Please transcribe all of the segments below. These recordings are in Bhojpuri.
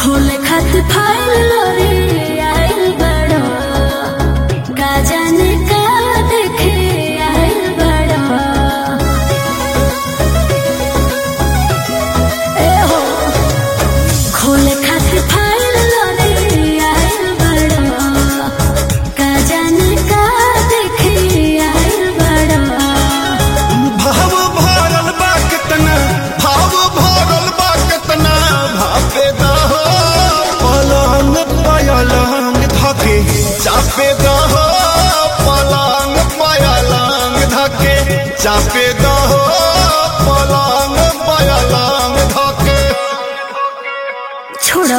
खोले खातिर फाइल लोरी आइल बड़ो का जाने का देखे आइल बड़ो ए हो खोले खातिर फाइल लोरी आइल बड़ो का जाने का देखे आइल बड़ो भाव भरल बा कितना भाव भरल बा कितना भापे दहो पलंग पयलंग धके चापे दहो पलंग पयलंग धके चापे दहो पलंग पयलंग धके छोड़ो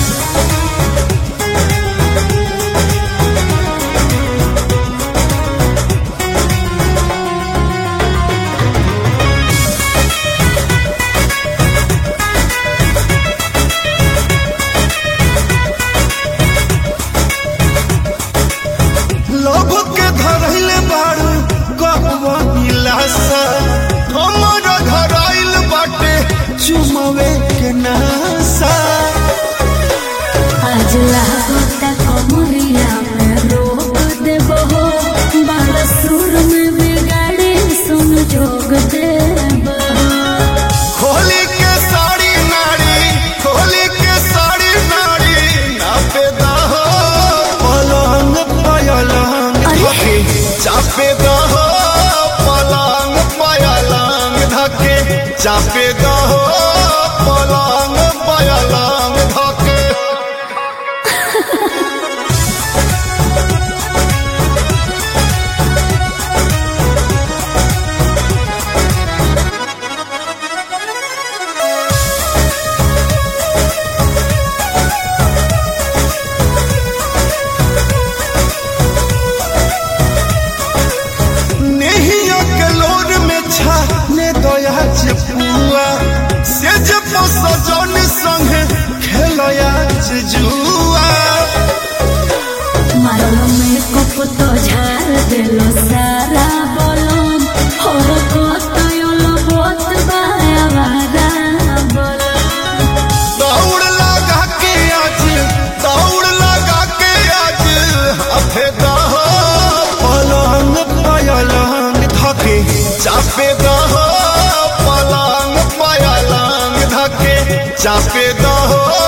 लोभ के धरैले बारू कहवा गिलासा हमर धराइल बाटे चुमवे के नासा आज लागता कमरिया में रोक देबो हो बड़ सुर में बिगाड़े सुन जोग देबो खोली के साड़ी नाड़ी खोली के साड़ी नाड़ी नापे दहो पलंग पयलंग धके चापे दहो पलंग पयलंग धके चापे दहो पलंग पयलंग धके नेहिया के लोर में छा ने दया चपुआ से जब सजन संग खेलया जुआ मारो में कप तो झाड़ देलो सारा बोलम और कतयो बोत बाया वारा बोलम दौड़ लगा के आज दौड़ लगा के आज हफे दहो पलंग पयलंग धके चापे दहो पलंग पयलंग धके चापे दहो